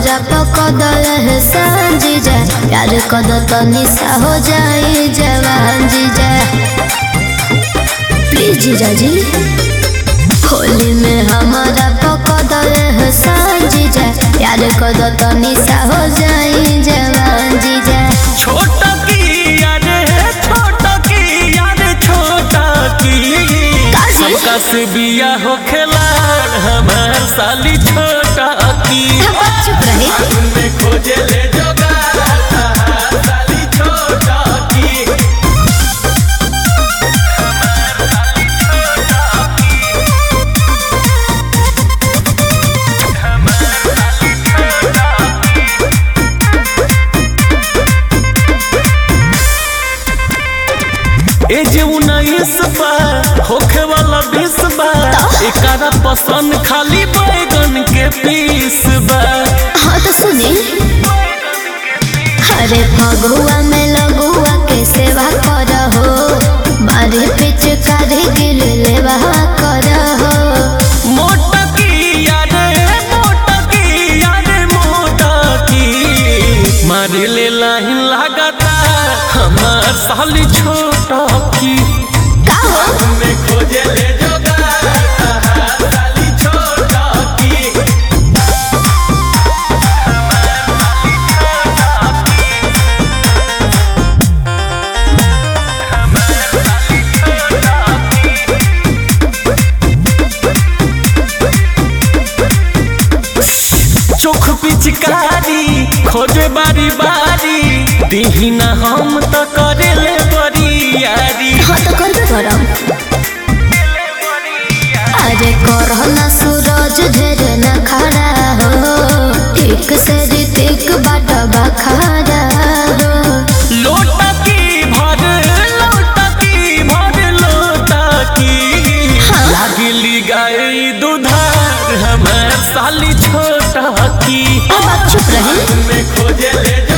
हमारा पकड़ल है सांझी जा प्यार कद तनिसा हो जाए जवान जीजा प्लीज जीजा जी होली में हमारा पकड़ल है सांझी जा प्यार कद तनिसा हो जाए जवान जीजा छोटा की यारे छोटा की यारे छोटा की काजी? सबका से बिया हो खेला हमार साली छोटा की चुप रहे में खोजे ले जोगा साली छोटा की ए जे उन्नीस बा होखे वाला बीस बा एकरा पसंद खाली बैगन के पीस बा हाँ तो सुनी अरे फगुआ में लगुआ के सेवा कर हो मारे पिच करे गिर लेवा कर हो मोटा की यारे मोटा की यारे मोटा की मारे ले लाइन लागता हमार साली छोटा की का हो में खोजे ले जोगा साली छोटा की चोख पिचकारी खोजे बारी बारी दीहिना हम तो करे ले बड़ी यारी हाँ तो कर करम अरे करह ना सूरज ढेर न खड़ा हो ठीक से ऋतिक बाट बखारा हो लोटा की भर लोटा की भर लोटा की हाँ। लागली गाय दुधार हमार साली छोटा की अब आप चुप रहे में खोजे ले